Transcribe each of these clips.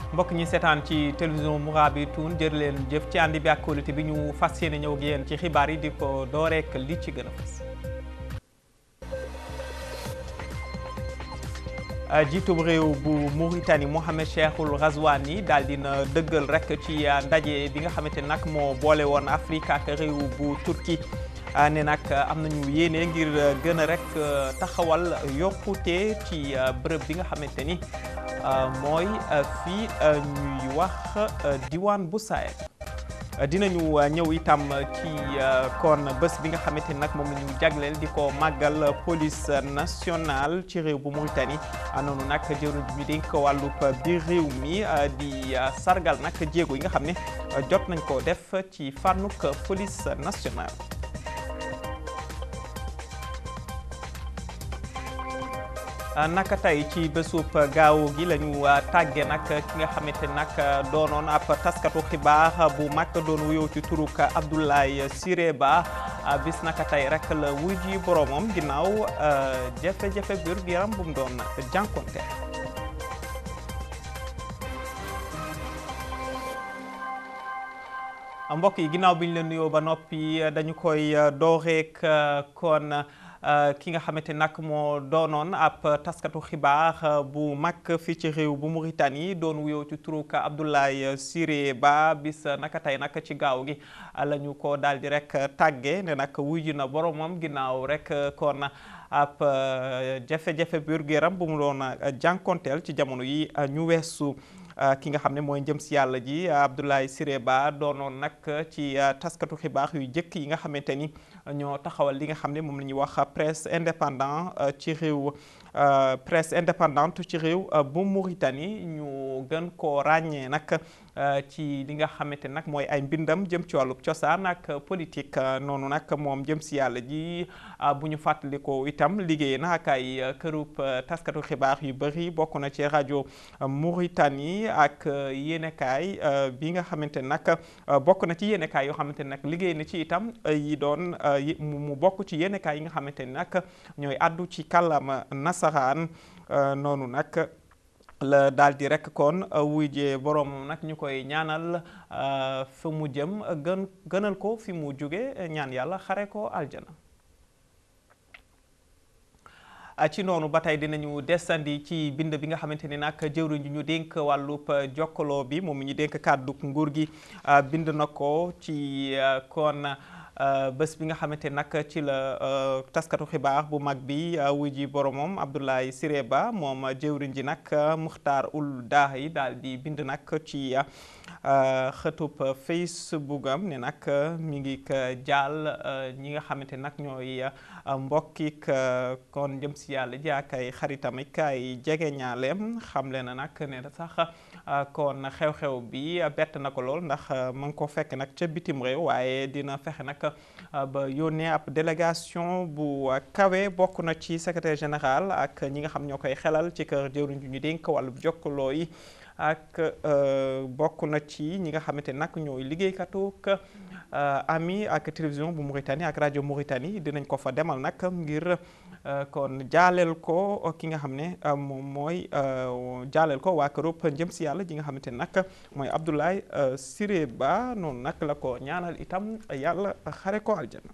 mbokk ñi seetaan ci télévision Mourabitoun jërë leen jëf ci àndi bi ak kóolute bi ñu fas yéene ñëw ak yéen ci xibaar yi di ko dooreek li ci gën a fas jiitub réew bu Mauritanie Mohamed Cheikhul Ghazouani daal dina dëggal rek ci ndaje bi nga xamante nag moo boole woon Afrique ak réew bu Turquie ne nag am nañu yéene ngir gën a rek taxawal yokkute ci bërëb bi nga xamante ni mooy fii ñuy wax diwaan bu Sahel dinañu ñëw itam ci kon bés bi nga xamante ni nag moom la ñu jagleel di ko màggal police nationale ci réew bu Mauritanie noonu nag jëruñ ñu dénk wàllub biir réew mi di sargal nag jéego yi nga xam ne jot nañ ko def ci fànnuk police nationale naka tey ci bésub gaaw gi la ñu tàgge nag ki nga xamante nag doonoon ab taskatu xibaar bu mag doon wuyoo ci turuk Abdoulaye Siré Ba bis naka tey rek la wuy ji boromam ginnaaw jafe-jafe biir yaram bu mu doon jànkonte mbokk yi ginnaaw bi ñu leen nuyoo ba noppi dañu koy dooreek kon ki nga xamante nag moo doonoon ab taskatu xibaar bu mag fii ci réew bu Mauritanie doon wuyoo ci turuk Abdoulaye Siré Ba bis naka tey nag ci gaaw gi la ñu ko daal di rek tàgge ne nag wuyu na boromam ginnaaw rek kon ab jafe-jafe biir yaram bu mu doon jànkonteel ci jamono yi ñu weesu. ki nga xam ne mooy njëm si yàlla ji Abdoulaye Siré Ba doonoon nag ci taskatu xibaar yu jëkk yi nga xamante ni ñoo taxawal li nga xam ne moom la ñuy wax presse indépendant ci réew presse indépendante ci réew bu Mauritanie ñu gën koo ràññee nag ci li nga xamante nag mooy ay mbindam jëm ci wàllub cosaan ak politique noonu nag moom jëm si yàlla ji bu ñu fàttalikoo itam liggéey na ak ay kërub taskatu xibaar yu bëri bokk na ci rajo Mauritanie ak yéenekaay bi nga xamante nag bokk na ci yéenekaay yoo xamante nag liggéey na ci itam yi doon mu bokk ci yéenekaay yi nga xamante ni nag ñooy addu ci kàllaama nasaraan noonu nag la daal di rek kon wuyjee boroomam nag ñu koy ñaanal fi mu jëm gën gënal ko fi mu jóge ñaan yàlla xare ko aljana ci noonu ba tey dinañu desandi ci bind bi nga xamante ni nag jëwriñ ji ñu dénk wàllub jokkaloo bi moom mi ñu dénk kàddu nguur gi bind na ko ci kon bés bi nga xamante nag ci la taskatu xibaar bu mag bi wuy ji boromam Abdoulaye Siré Ba moom jëwriñ ji nag Muxtaar ul Daahi daal di bind nag ci xëtub Facebook am ne nag mi ngi jaal ñi nga xamante nag ñooy mbokkik kon jëm si yàlla ji ak ay xaritam ak ay jege ñaaleem xamle na nag ne sax kon xew-xew bi bett na ko lool ndax ma ngi ko fekk nag ca bitim réew waaye dina fexe nag ba yónnee ab délégation bu kawe bokk na ci secrétaire général ak ñi nga xam ñoo koy xelal ci kër jëwriñ ju ñu dénk wàllu jokkaloo yi ak bokk na ci ñi nga xamante nag ñooy liggéeykatu ami ak télévision bu Mauritanie ak rajo Mauritanie dinañ ko fa demal nag ngir kon jaaleel ko ki nga xam ne moom mooy jaaleel ko waa kërub njëm si yàlla ji nga xamante nag mooy Abdoulaye Siré Ba noonu nag la ko ñaanal itam yàlla xare ko aljana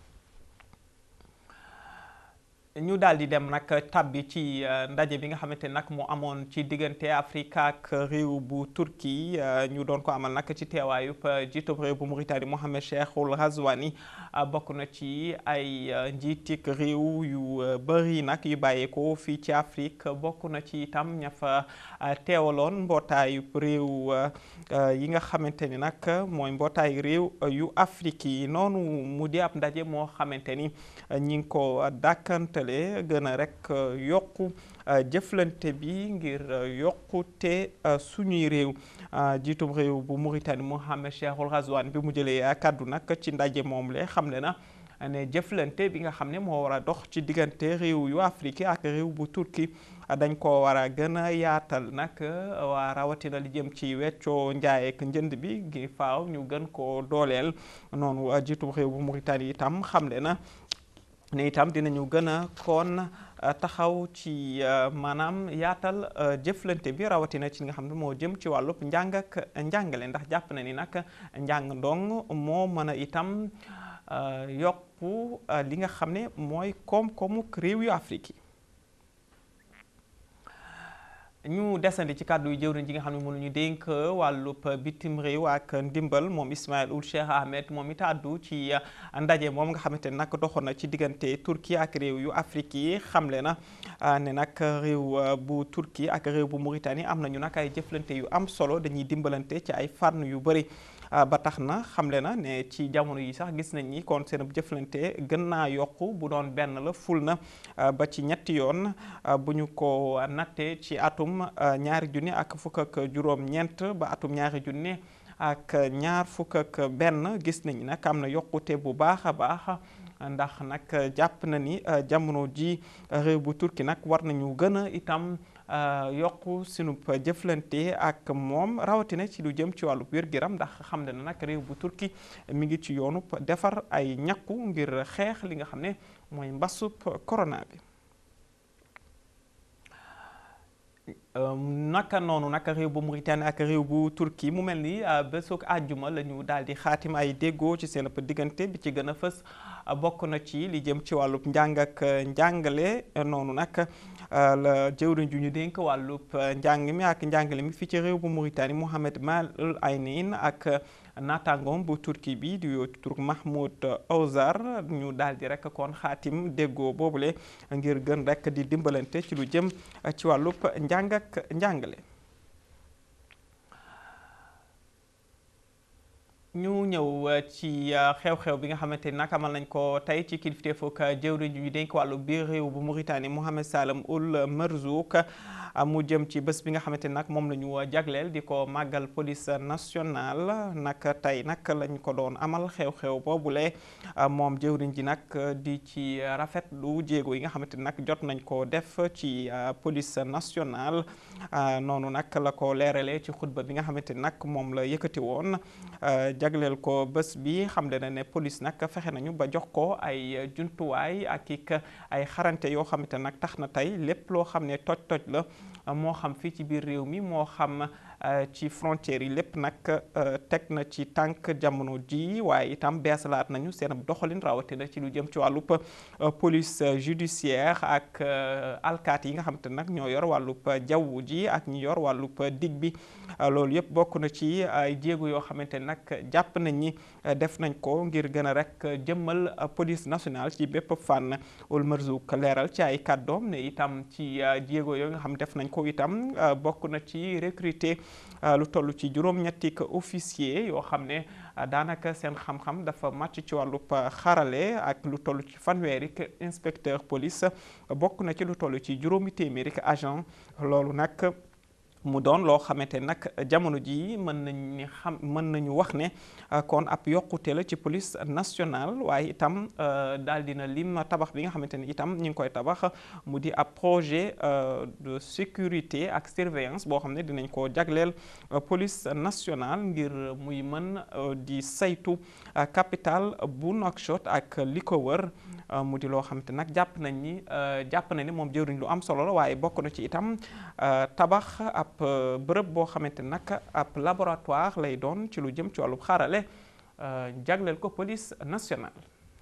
ñu daal di dem nag tabbi ci ndaje bi nga xamante nag mu amoon ci diggante Afrique ak réew bu Turquie ñu doon ko amal nag ci teewaayub jiitub réew bu Mauritanie Mohamed Cheikhul Ghazouani bokk na ci ay njiitik réew yu bëri nag yu bàyyeekoo fii ci Afrique bokk na ci itam ña fa teewaloon mbootaayu réew yi nga xamante ni nag mooy mbootaayu réew yu Afrique yi noonu mu di ab ndaje moo xamante ni ñi ngi ko dàkkante gën a rek yokku jëflante bi ngir yokkute suñuy réew jiitum réew bu Mauritanie Mohamed Cheikhul Ghazouani bi mu jëlee kàddu nag ci ndaje moom le xam le na ne jëflante bi nga xam ne moo war a dox ci diggante réew yu Afrique ak réew bu Turquie dañ ko war a gën a yaatal nag waa rawatina li jëm ci weccoo njaay ak njënd bi gi faaw ñu gën ko dooleel noonu jiitum réew bu Mauritanie itam xam le na ne itam dinañu gën a kon taxaw ci maanaam yaatal jëflante bi rawatina ci nga xam ne moo jëm ci wàllub njàng ak njàngale ndax jàpp na ni nag njàng ndong moo mën a itam yokku li nga xam ne mooy koom-koomu réew yu Afrique yi ñu desandi ci kàddu yu jëwriñ ji nga xam ne mënuñu dénk wàllub bitim réew ak ndimbal moom Ismaïl Ould Cheikh Ahmed moom it àddu ci ndaje moom nga xamante ne nag doxoon na ci diggante Turquie ak réew yu Afrique yi xamle na ne nag réew bu Turquie ak réew bu Mauritanie am nañu nag ay jëflante yu am solo dañuy dimbalante ci ay fànn yu bëri ba tax na xamle na ne ci jamono yi sax gis nañ ni kon seen jëflante gën naa yokku bu doon benn la ful na ba ci ñetti yoon bu ñu ko nattee ci atum ñaari junni ak fukk ak juróom-ñeent ba atum ñaari junni ak ñaar fukk ak benn gis nañ nag am na yokkute bu baax a baax ndax nag jàpp na ni jamono ji réew bu Turquie nag war nañu gën a itam yokk sunu jëflante ak moom rawatina ci lu jëm ci wàllu wér-gu-yaram ndax xam ne nag réew bu Turquie mi ngi ci yoonu defar ay ñakku ngir xeex li nga xam ne mooy mbasub corona bi. naka noonu naka réew bu Mauritanie ak réew bu Turquie mu mel ni bésoog àjjuma la ñu daal di xaatim ay déggoo ci seen diggante bi ci gën a fës bokk na ci li jëm ci wàllub njàng ak njàngale noonu nag la jëwriñ ju ñu dénk wàllub njàng mi ak njàngale mi fii ci réew bu Mauritanie Mohamed Mal Aynin ak naataangoom bu Turquie bi di Turk Mahmoud Ozar ñu daal di rek kon xaatim déggoo boobule ngir gën rek di dimbalante ci lu jëm ci wàllub njàng ak njàngale ñu ñëw ci xew-xew bi nga xamante ni nag amal nañ ko tey ci kilifteefug jëwriñ ju ñu dénk wàllu biir réew bu Mauritanie Mohamed Salem Ould Merzouk mu jëm ci bés bi nga xamante ni nag moom la ñu jagleel di ko màggal police nationale nag tey nag lañ ko doon amal xew-xew boobule moom jëwriñ ji nag di ci rafetlu jéego yi nga xamante ni nag jot nañ ko def ci police nationale noonu nag la ko leeralee ci xutba bi nga xamante ni nag moom la yëkkati woon jagleel ko bés bi xam le na ne police nag fexe nañu ba jox ko ay jumtuwaay ak ik ay xarante yoo xamante nag tax na tey lépp loo xam ne toj-toj la moo xam fii ci biir réew mi moo xam ci frontières yi lépp nag teg na ci tànk jamono ji waaye itam beesalaat nañu seen doxalin rawatina ci lu jëm ci wàllub police judiciaire ak alkaat yi nga xamante nag ñoo yor wàllub jaww ji ak ñi yor wàllub dig bi loolu yëpp bokk na ci ay jéego yoo xamante nag jàpp nañ ni def nañ ko ngir gën a rek jëmmal police nationale ci bépp fànn Ould Merzouk leeral ci ay kàddoom ne itam ci jéego yooyu nga xam def nañ ko itam bokk na ci recruter lu toll ci juróom-ñetti officier yoo xam ne daanaka seen xam-xam dafa màcc ci wàllub xarale ak lu toll ci fanweeri inspecteur police bokk na ci lu toll ci juróomi téeméeri agent loolu nag mu doon loo xamante nag jamono jii mën nañu ni xam mën nañu wax ne kon ab yokkute la ci police nationale waaye itam daal dina lim tabax bi nga xamante ni itam ñu ngi koy tabax mu di ab projet de sécurité ak surveillance boo xam ne dinañ ko jagleel police nationale ngir muy mën di saytu capital bu Nouakchott ak li ko wër mu di loo xamante nag jàpp nañ ni jàpp nañ ni moom jëwriñ lu am solo la waaye bokk na ci itam tabax ab bërëb boo xamante nag ab laboratoire lay doon ci lu jëm ci wàllu xarale jagleel ko police nationale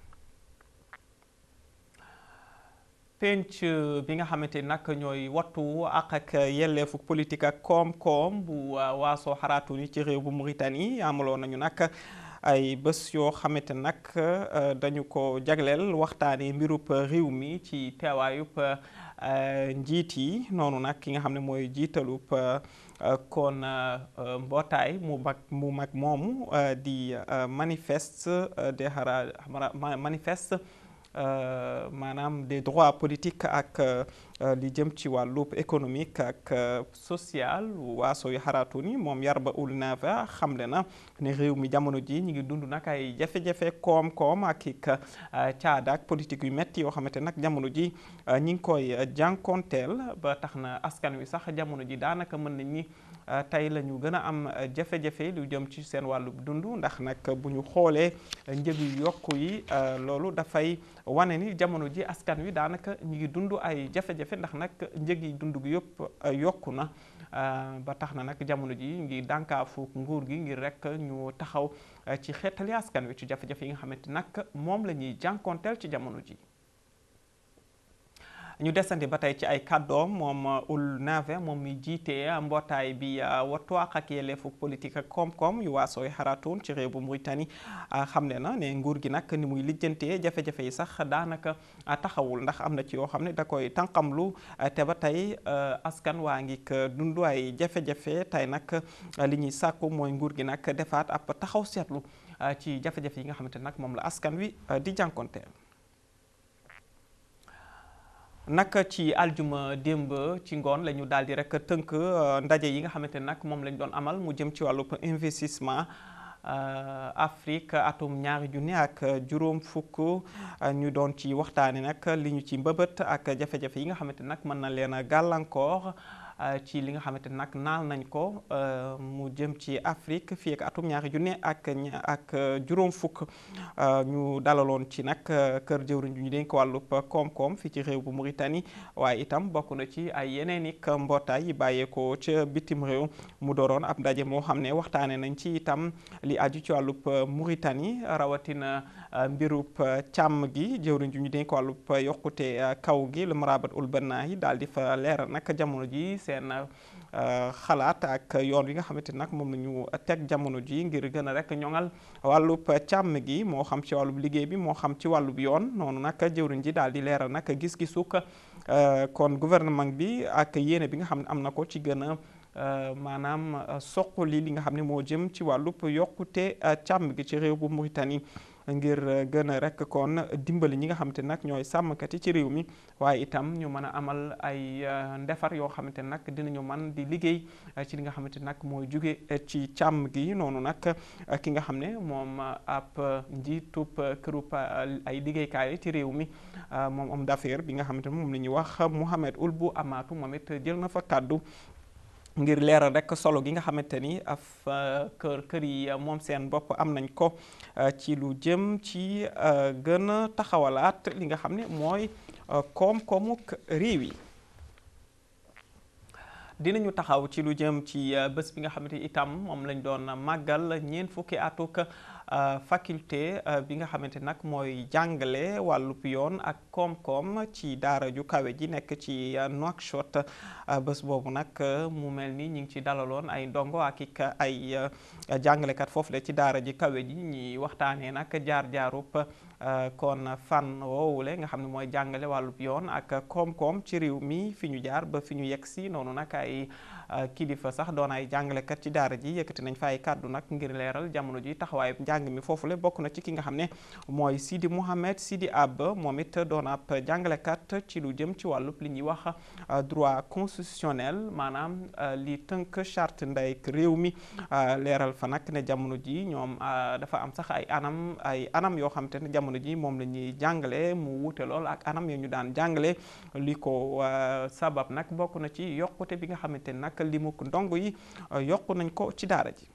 penc bi nga xamante ni nag ñooy wattu ak ak yelleefu politique ak koom-koom bu waasoo xaraatu ni ci réew bu Mauritanie amaloon nañu nag ay bés yoo xamante nag dañu ko jagleel waxtaanee mbirub réew mi ci teewaayub njiit yi noonu nag ki nga xam ne mooy jiitalub kon mbootaay mu mag mu mag moomu di manifeste des xara manifeste maanaam des droits politiques ak li jëm ci wàllub économique ak social waaso yu xaraatu ni moom Yarba Ould Nava xamle na ne réew mi jamono ji ñu ngi dund nag ay jafe-jafe koom-koom ak ik caada ak politique yu metti yoo xamante nag jamono ji ñi ngi koy jànkonteel ba tax na askan wi sax jamono ji daanaka mën nañ ni tey la ñu gën a am jafe-jafe lu jëm ci seen wàllu dund ndax nag bu ñu xoolee njëg yu yokku yi loolu dafay wane ni jamono ji askan wi daanaka ñu ngi dund ay jafe-jafe ndax nag njëg yi dund gi yëpp yokku na ba tax na nag jamono ji ngi dànkaafu nguur gi ngir rek ñu taxaw ci xeetali askan wi ci jafe-jafe yi nga xamante nag moom la ñuy jànkonteel ci jamono ji ñu desandi ba tey ci ay kàddoom moom ul nave moom mi jiite mbootaay bi wattu àq ak yelleefu politique ak koom-koom yu waasooy xaraatoon ci réew bu Mauritanie xam ne na ne nguur gi nag ni muy lijjantee jafe-jafe yi sax daanaka taxawul ndax am na ci yoo xam ne da koy tànqamlu te ba tey askan waa ngi dund ay jafe-jafe tey nag li ñuy sàkku mooy nguur gi nag defaat ab taxaw seetlu ci jafe-jafe yi nga xamante nag moom la askan wi di jànkonteel naka ci aljuma démb ci ngoon la ñu daal di rek tënk ndaje yi nga xamante ne nag moom lañ doon amal mu jëm ci wàllu investissement Afrique atum ñaari junni ak juróom fukk ñu doon ci waxtaane nag li ñu ci mbëbët ak jafe-jafe yi nga xamante nag mën na leen a gàllankoor ci li nga xamante nag naal nañ ko mu jëm ci Afrique fii ak atum ñaari junne ak ak juróom fukk ñu dalaloon ci nag kër jëwriñ ñu dénk wàllub koom-koom fii ci réew bu Mauritanie waaye itam bokk na ci ay yeneen i mbootaay yi bàyyeekoo ca bitim réew mu dooroon ab ndaje moo xam ne waxtaane nañ ci itam li aju ci wàllub Mauritanie rawatina mbirub càmm gi jëwriñ ñu dénk wàllub yokkute kaw gi le marabat ul bannahi daal di fa leeral nag jamono ji seen xalaat ak yoon wi nga xamante nag moom la ñu teg jamono ji ngir gën a rek ñoŋal wàllub càmm gi moo xam ci wàllub liggéey bi moo xam ci wàllub yoon noonu nag jëwriñ ji daal di leeral nag gis-gisuk kon gouvernement bi ak yéene bi nga xam ne am na ko ci gën a maanaam soqali li nga xam ne moo jëm ci wàllub yokkute càmm gi ci réew bu Mauritanie ngir gën a rek kon dimbali ñi nga xamante nag ñooy sàmmkat yi ci réew mi waaye itam ñu mën a amal ay ndefar yoo xamante nag dinañu man di liggéey ci li nga xamante nag mooy jóge ci càmm gi noonu nag ki nga xam ne moom ab njiitub kërub ay liggéeykaay ci réew mi moom homme d'affaires bi nga xamante ne moom la ñuy wax Mohamed Ould Bou Amatou moom it jël na fa kàddu ngir leeral rek solo gi nga xamante ni af kër kër yi moom seen bopp am nañ ko ci lu jëm ci gën a taxawalaat li nga xam ne mooy koom-koomuk réew yi dinañu taxaw ci lu jëm ci bés bi nga xamante itam moom lañ doon màggal ñeent fukki atuk faculté bi nga xamante nag mooy jàngale wàllub yoon ak koom-koom ci daara ju kawe ji nekk ci Nouakchott bés boobu nag mu mel ni ñu ngi ci dalaloon ay ndongo ak ik ay jàngalekat foofu la ci daara ji kawe ji ñi waxtaanee nag jaar-jaarub kon fan woowule nga xam ne mooy jàngale wàllub yoon ak koom-koom ci réew mi fi ñu jaar ba fi ñu yegg si noonu nag ay kilifa sax doon ay jàngalekat ci daara ji yëkkati nañ fa ay kàddu nag ngir leeral jamono ji taxawaay njàng mi foofule bokk na ci ki nga xam ne mooy Sidi Mouhamed Sidi Ab moom it doon ab jàngalekat ci lu jëm ci wàllub li ñuy wax droit constitutionnel maanaam li tënk charte ndeyk réew mi leeral fa nag ne jamono ji ñoom dafa am sax ay anam ay anam yoo xam te ne jamono ji moom la ñuy jàngale mu wuute lool ak anam yo ñu daan jàngale li ko sabab nag bokk na ci yokkute bi nga xamante ne nag li mu ndongo yi yokku nañ ko ci daara ji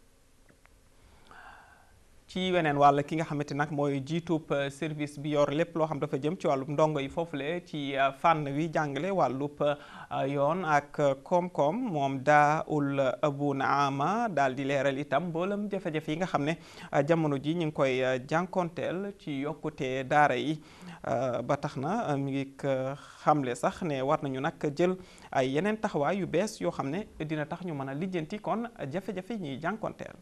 ci weneen wàll ki nga xamante nag mooy jiitub service bi yor lépp loo xam dafa jëm ci wàllub ndongo yi foofule ci fànn wi jàngale wàllub yoon ak koom-koom moom daa ul abu naama daal di leeral itam mboolem jafe-jafe yi nga xam ne jamono ji ñu ngi koy jànkonteel ci yokkute daara yi ba tax na mi ngi xamle sax ne war nañu nag jël ay yeneen taxawaay yu bees yoo xam ne dina tax ñu mën a lijjanti kon jafe-jafe yi ñuy jànkonteel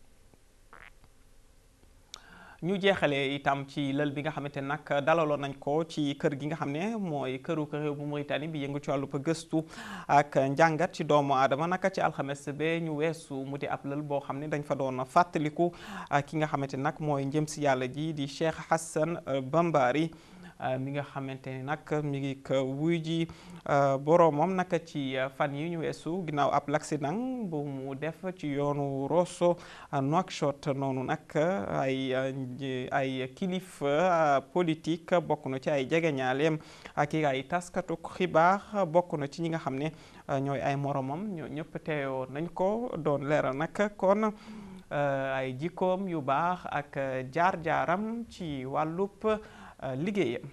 ñu jeexalee itam ci lël bi nga xamante nag dalaloon nañ ko ci kër gi nga xam ne mooy këru réew bu Mauritanie bi yëngu ci wàllu gëstu ak njàngat ci doomu aadama naka ci alxames ba ñu weesu mu di ab lël boo xam ne dañ fa doon fàttaliku ki nga xamante nag mooy njëm si yàlla ji di Cheikh Hassan Bambari mi nga xamante ni nag mi ngi ko wuy ji boroomam nag ci fan yi ñu weesu ginnaaw ab l'accident bu mu def ci yoonu Rosso Nouakchott noonu nag ay ay kilifa politique bokk na ci ay jegeñaaleem ak ay taskatu xibaar bokk na ci ñi nga xam ne ñooy ay moromam ñoo ñëpp teewoo nañ ko doon leeral nag kon ay jikkoom yu baax ak jaar-jaaram ci wàllub liggéeyam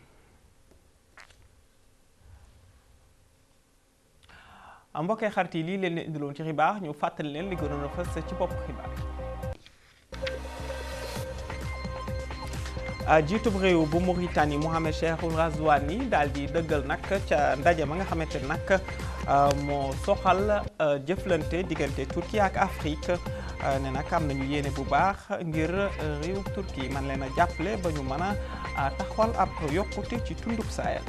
mbokkee xarit yi lii leen leen indiloon ci xibaar ñu fàttali leen li gënoon a fës ci bopp xibaar jiitub réew bu Mauritanie Mohamed Cheikhul Razouani daal di dëggal nag ca ndaje ma nga xamante nag moo soxal jëflante diggante Turquie ak Afrique ne nag am nañu yéene bu baax ngir réew Turquie man leen a jàppale ba ñu mën a taxawal ab yokkute ci tundub Sahel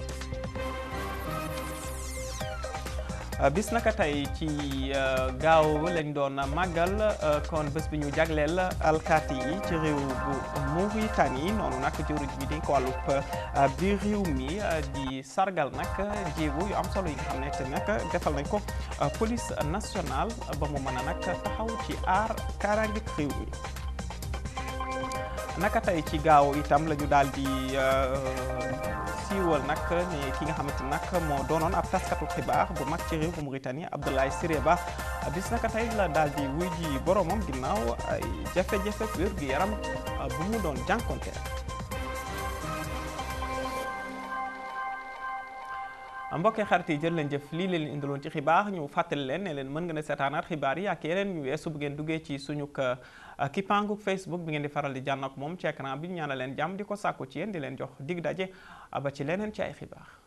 bis naka tey ci gaaw lañ doon màggal kon bés bi ñu jagleel alkaati yi ci réew bu Mauritanie noonu nag jëwriñ bi di ko wàllub biir réew mi di sargal nag jéego yu am solo yi nga xam ne te nag defal nañ ko police nationale ba mu mën a nag taxaw ci aar kaaraange réew mi naka tey ci gaaw itam la ñu daal di siiwal nag ni ki nga xamante nag moo doonoon ab taskatu xibaar bu mag ci réew bu Mauritanie Abdoulaye Siré Ba bis naka tey la daal di wuy ji boromam ginnaaw ay jafe-jafe wér gu yaram bu mu doon jànkonteel mbokkee xarit yi jël leen jëf lii leen indiloon ci xibaar ñu fàttali leen ne leen mën nga ne seetaanaat xibaar yi ak yeneen ñu weesu bu ngeen duggee ci suñu kippaangu Facebook bi ngeen di faral di jànn ak moom ci écran bi ñu ñaanal leen jàmm di ko sàkku ci yéen di leen jox dig daje ba ci leneen ci ay xibaar